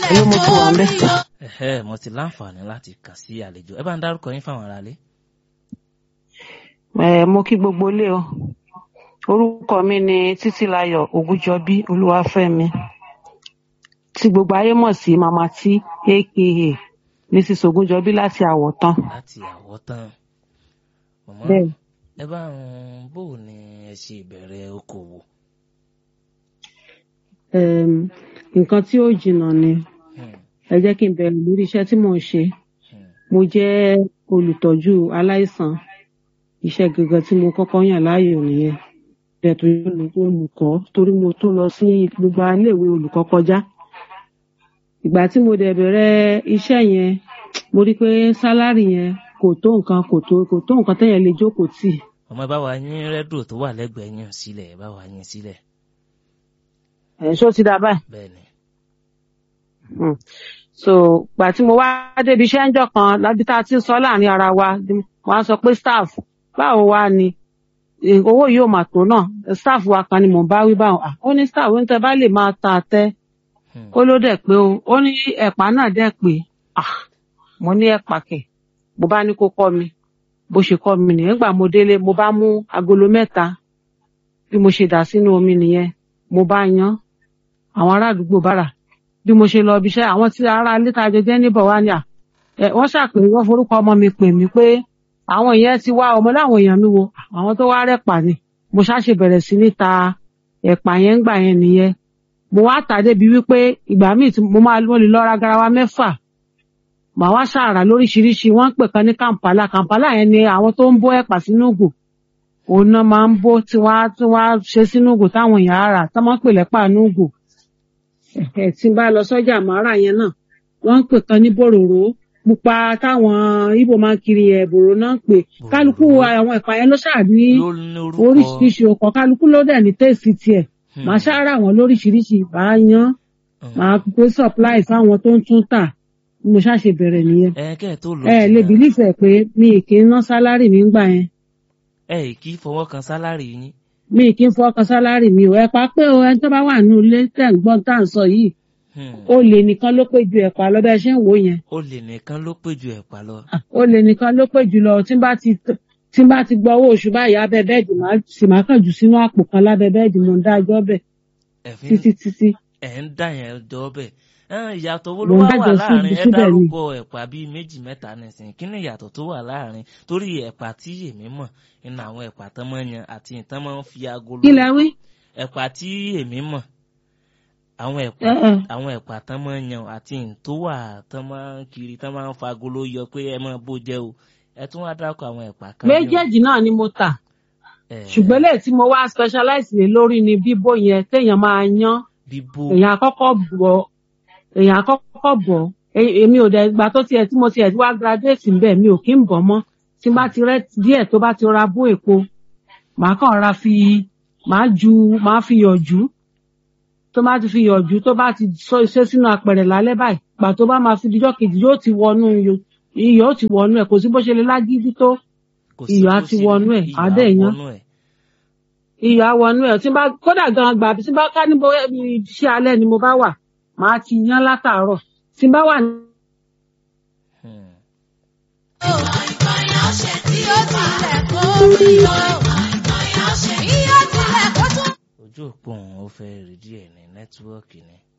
ló mo ti wà ń bẹ̀. ẹ̀hẹ́ mo ti láǹfààní láti kàn sí àlejò ẹ bá ń dárúkọ yín fáwọn aráalé. ẹ mo kí gbogbo ilé o orúkọ mi ni títílayọ̀ ògúnjọbí olúwafẹ́mi tí gbogbo ayé mọ̀ sí mama tí aka mrs ògúnjọbí láti àwọ̀tán. láti àwọ̀tán. màmá bẹ́ẹ̀ ẹ bá ń bò ní ẹ ṣe ìbẹ̀rẹ̀ okòwò. um, nǹkan tí ó jìnnà ni Hmm, ẹ jẹ́ kí n bẹ̀rẹ̀ lórí iṣẹ́ tí mò ń ṣe hmm, mo jẹ́ olùtọ́jú aláìsàn iṣẹ́ gangan tí mo kọ́kọ́ yàn láàyò nìyẹn bẹ́ẹ̀ tó yẹ olùkọ́ torí mo tún lọ sí gbogbo iléèwé olùkọ́ kọjá ìgbà tí mo dẹ̀ bẹ̀rẹ̀ iṣẹ́ yẹn mo rí i pé sálárì yẹn kò tó nǹkan kò tó kò tó nǹkan téèyàn lè jókòó tì ọmọ ẹ bá wa yín rẹ́díò tó wà lẹ́gbẹ̀ẹ́ yín sílẹ̀ ẹ bá wa yín sílẹ̀ ẹ̀ ṣó ti dá báyìí. bẹ́ẹ̀ ni. Mm. so gbà tí mo wá débi iṣẹ́ ńjọ́ kan lábí tá a ti ń sọ láàrin ara wa wọ́n á sọ pé staff báwo wá ni Eh, owó yìí ò mà tó náà staff wa kan ni mò ń bá wí báwọn Ah, ó ní staff ó ní tẹ bá lè máa ta àtẹ Hmm, ó ló dẹ̀ pé o ó ní ẹ̀pà náà dẹ̀ pé ah mo ní ẹ̀pà kẹ̀ mo bá ní kó kọ́ mi bó ṣe kọ́ mi nìyẹn nígbà mo délé mo bá mú agolo mẹ́ta bí mo ṣe dà sínú omi nìyẹn mo bá yan àwọn ará àdúgbò bára bí mo ṣe lọ ibi iṣẹ́ àwọn tí ará ilé tá a jẹ jẹ́ níbọ̀ wá ní à ẹ wọ́n ṣàpè wọ́n forúkọ ọmọ mi pè mí pé àwọn èèyàn ti wá ọmọ láwọn èèyàn mi wo àwọn tó wá rẹ̀pà ni mo ṣáṣe bẹ̀rẹ̀ sí ní ta ẹ̀pà yẹn ńgbà yẹn nìyẹn mo wá tà débi wípé ìgbà míì tí mo máa mo lè lọ ra garawa mẹ́fà màá wá ṣàrà lóríṣiríṣi wọ́n ń pè kan ní kàǹpálà kàǹpálà yẹn ni àwọn tó ń bó ẹ̀pà sínú ògò òun náà máa ń bó tí wọ́n á tí wọ́n á ṣe sínú ògò táwọn èèyàn á rà tí wọ́n ń pè lẹ́pà nú ògò ẹ̀ tí n bá lọ sọ́jà màárà yẹn náà wọ́n ń pè kan ní bòròró pupa táwọn Ìgbò máa ń kiri ẹ̀ bòrò náà ń pè kálukú àwọn ẹ̀pà yẹn ló ṣàní ló ní orúkọ oríṣiríṣi ọkọ̀ kálukú ló dẹ̀ ní tèèsì tiẹ̀ Hmm, màá ṣáárà wọn lóríṣiríṣi bá a yan hmm. màá gbé supply fáwọn tó ń tún tà bí mo ṣáṣe bẹ̀rẹ̀ nìyẹn ẹ kẹ́ ẹ tó lọ ẹ lè jìnnà, bìlífẹ̀ pé mi ì kí ń ná sálárì mi ń gbà yẹn ẹ kì í fọwọ́ kan sálárì yín. mi ì kí ń fọkàn sálárì mi ò ẹ̀pà pé o ẹni tó bá wà nínú ilé tẹ̀ ń gbọ́n tá à ń sọ yìí Hmm, ó lè nìkan ló pé ju ẹ̀pà lọ bẹ́ẹ̀ ṣe ń wò yẹn olè nìkan ló pè ju ẹ̀pà lọ. Ah, ó lè nìkan ló pé jù lọ tí n bá ti tí n bá ti gbọ́ owó oṣù báyìí abẹ́ bẹ́ẹ̀dì máa sì máa kàn jù sínú àpò kan lábẹ́ bẹ́ẹ̀dì mo ń dá ẹjọ́ bẹ̀ ẹ̀fín títí títí ẹ̀ ń dà yẹn jọ bẹ́ẹ̀. Ẹn, ìyàtọ̀ wo Mo ló ń wá wà dájọ́ sí láàrin ibi ẹ síbẹ̀ ni. dárúkọ ẹ̀pà bíi méjì mẹ́ta nísìnyí kí ni ìyàtọ̀ tó wà láàrin torí ẹ̀pà tí èmi mọ̀ nínú àwọn ẹ̀pà tán máa ń yan àti ìtàn máa ń fi agolo kí lẹ wí. ẹ̀pà tí èmi mọ̀ àwọn ẹ̀pà Ẹ ẹ. àwọn ẹ̀pà tán máa ń yan àti ìtò wà tán máa ń kiri tán máa ń fa agolo yọ pé ẹ máa bó jẹ́ o ẹ tún wá dárúkọ àwọn ẹ̀pà kan bí o. méjèèjì náà ni mo tà Ẹ̀, ṣùgbọ́n lè tí mo wá specialize lé lórí ni bíbó yẹn téèyàn máa yan bíbó èèyàn àkọ́kọ́ bọ̀ èèyàn àkọ́kọ́ bọ̀ E- èmi ò dẹ̀ gbà tó tiẹ̀ tí mo tiẹ̀ wá graduate ńbẹ̀ mi ò kí ń bọ̀ mọ́ tí n bá ti rẹ́ díẹ̀ tó bá ti ra bó èpo màá kàn ra fi màá ju màá fi yọ̀jú tó bá ti fi yọ̀jú tó bá ti sọ iṣẹ́ sínú apẹ̀rẹ̀ lálẹ́ báyìí gbà tó bá máa fi dijọ́ kejì yóò ti wọnú iyọ̀ iyọ̀ ó ti wọnú ẹ̀ kò sí bó ṣe lè lágídí tó kò sí iyọ̀ á bó ti ṣe wọnú ẹ̀, iyọ̀ á á dẹ̀ yan. wọnú ẹ̀. iyọ̀ àwọnú ẹ̀ tí n bá kódà gan gbà tí n bá ká níbo iṣẹ́ alẹ́ ni mo bá wà màá ti yan látàárọ̀ tí n bá wà ní Hmm. ojú òpó òun ó fẹ́ rí díẹ̀ ní nẹ́tíwọ́ọ̀kì ni